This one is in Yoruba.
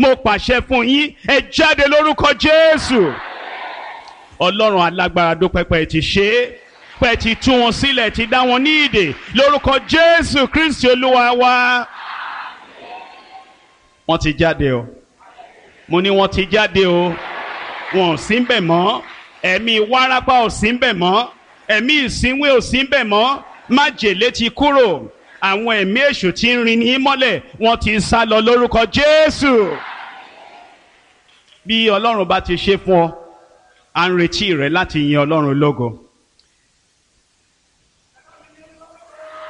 mo pàṣẹ fún yín ẹ jáde lórúkọ jésù ọlọ́run alágbára dúpẹ́ pé ẹ ti ṣe é pé ẹ ti tú wọn sílẹ̀ ti dá wọn ní ìdè lórúkọ jésù kristi olúwa wa wọ́n ti jáde o mo ní wọ́n ti jáde o wọn ò sí ń bẹ̀ mọ́ ẹ̀mí wárápá ò sí ń bẹ̀ mọ́ ẹ̀mí ìsínwé ò sí ń bẹ̀ mọ́ májèlé ti kúrò àwọn ẹ̀mí èṣù tí ń rin ní mọ́lẹ̀ wọ́n ti sá lọ lórúkọ jésù bí ọlọ́run bá ti ṣe fún ọ à ń retí rẹ láti yin ọlọ́run lógo